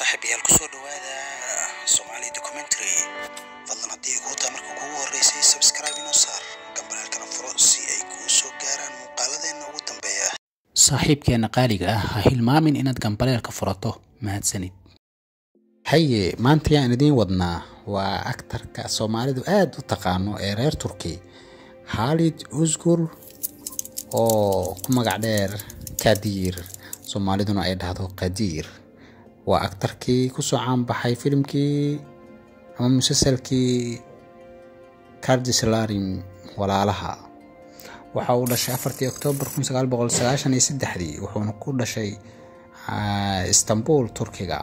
saaxiibayaal kusoo dhawaada Somali documentary fadlan haddii kuu taa marka kugu horeysay subscribe inoo saar gambalaalkana furo si ay kuu soo gaaraan muuqaaladeena ugu dambeeya saaxiibkeena qaaliga ah ha hilmaamin inaad gambaleelka furato mahadsanid haye maanta yaan idiin wadnaa waa aktarka soomaalidu aad u taqaano ee reer turki xaalid usgur oo ku magac dheer kadiir soomaaliduna ay dhahdo qadiir waa aktarkii kusoo caanbaxay filimkii ama musalsalkii kardislarim walaalaha waxa uu dhashay afartii oktoobar kun sagaal boqol sagaashan iyo saddexdii wuxuuna ku dhashay istanbul turkiga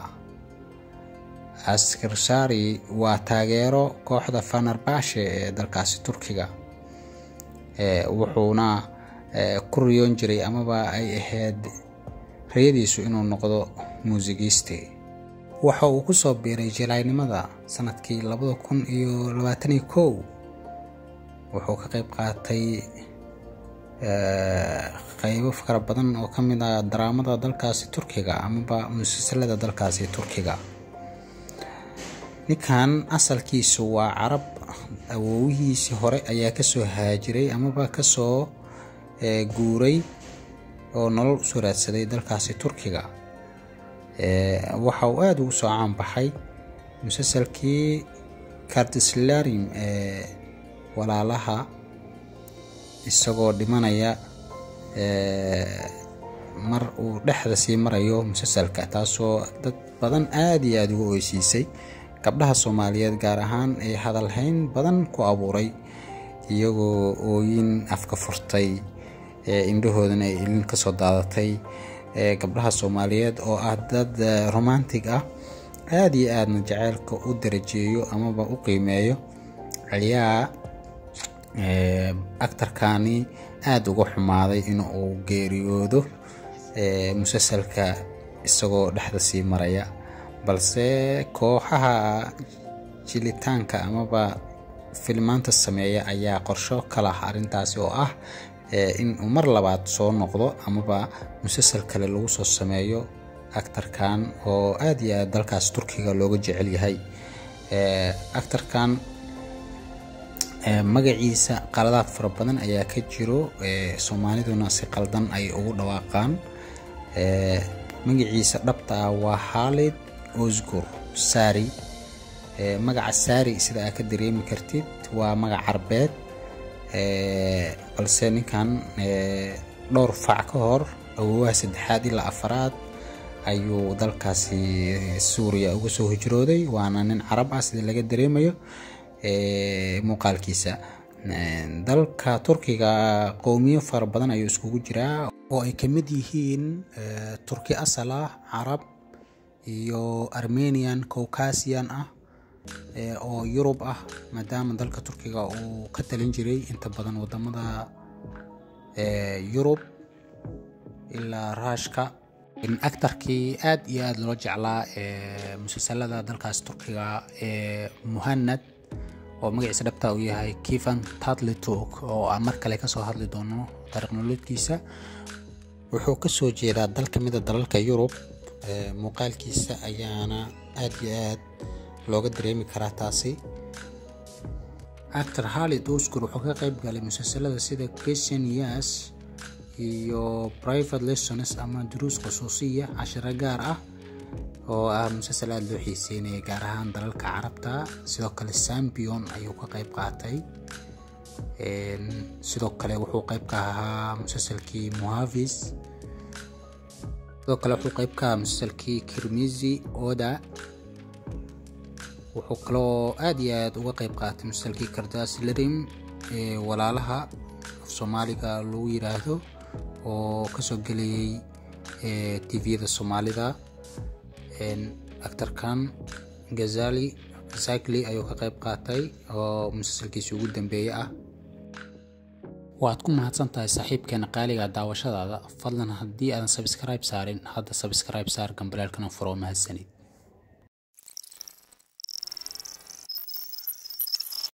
askirsari waa taageero kooxda fanerbashe ee dalkaasi turkiga wuxuuna ku riyoon jiray amaba ay ahayd rayadiisu inuu noqdo muusigiiste waxa uu kusoo biiray jilaaynimada sanadkii labada kun iyo labaatan iyo kow wuxuu ka qayb qaatay qaybo fara badan oo ka mid ah daraamada dalkaasi turkiga amaba musalsalada dalkaasi turkiga ninkan asalkiisu waa carab awoowihiisii hore ayaa kasoo haajiray amaba kasoo guuray oo nolol usoo raadsaday dalkaasi turkiga waxa uu aada ugu soo caanbaxay musalsalkii kardislarim ee walaalaha isagoo dhimanaya mar uu dhexda sii marayo musalsalka taasoo dad badan aada iyo aada uga oysiisay gabdhaha soomaaliyeed gaar ahaan ee hadalhayn badan ku abuuray iyagoo ooyin afka furtay indhahoodana ay ilin kasoo daadatay gabdhaha soomaaliyeed oo ah dad romantic ah aada iyo aadna jaceylka u darajeeyo amaba u qiimeeyo ayaa actarkani aada uga xumaaday in uu geeriyoodo musalsalka isagoo dhexda sii maraya balse kooxaha jilitaanka amaba filmaanta sameeya ayaa qorsho ka lah arrintaasi oo ah in uu mar labaad soo noqdo amaba musalsal kale lagu soo sameeyo actarkan oo aada iyo aad dalkaas turkiga looga jecel yahay actarkan magaciisa qaladaad fara badan ayaa ka jiro soomaaliduna si qaldan ay ugu dhawaaqaan magaciisa dhabta ah waa xaalid osgur sari magaca sari sida aad ka dareemi kartid waa magac carbeed balse ninkan dhowr fac ka hor awoowaha saddexaad ilaa afaraad ayuu dalkaasi suuriya uga soo hijrooday waana nin carab ah sida laga dareemayo muuqaalkiisa dalka turkiga qowmiyo fara badan ayuu iskugu jiraa oo ay ka mid yihiin turki asal ah carab iyo armenian caucasian ah oo yurub ah maadaama dalka turkiga uu ka talin jiray inta badan wadamada yurub ilaa raashka actarkii aada iyo aada loo jeclaa ee musalsalada dalkaas turkiga ee muhanad oo magaciisa dhabta uu yahay kivan tatlitok oo aan mar kale kasoo hadli doono taariikh nolodkiisa wuxuu kasoo jeedaa dal ka mida dalalka yurub muuqaalkiisa ayaana aada iyo aad looga dareemi karaa taasi actor halid osgur wuxuu ka qayb galay musalsalada sida christian yas iyo private lessons ama duruus khusuusiya cashiro gaar ah oo ah musalsal aada loo xiiseynaya gaar ahaan dalalka carabta sidoo kale sambion ayuu ka qayb qaatay sidoo kale wuxuu qayb ka ahaa musalsalkii muhavis sidoo kale wuxuu qayb ka ahaa musalsalkii kirmizi oda wuxuu kaloo aada iyo aada uga qayb qaatay musalsalkii kardaslerim ee walaalaha af soomaaliga lagu yiraahdo oo kasoo gelayay tviyada soomaalida actarkan gazali cycli ayuu ka qayb qaatay oo musalsalkiisi ugu dambeeye ah waad ku mahadsan tahay saaxiibkeena qaaliga daawashadaada fadlan haddii aadan sabskribe saarin hadda sabskribe saar gambaleelkana furo mahadsanid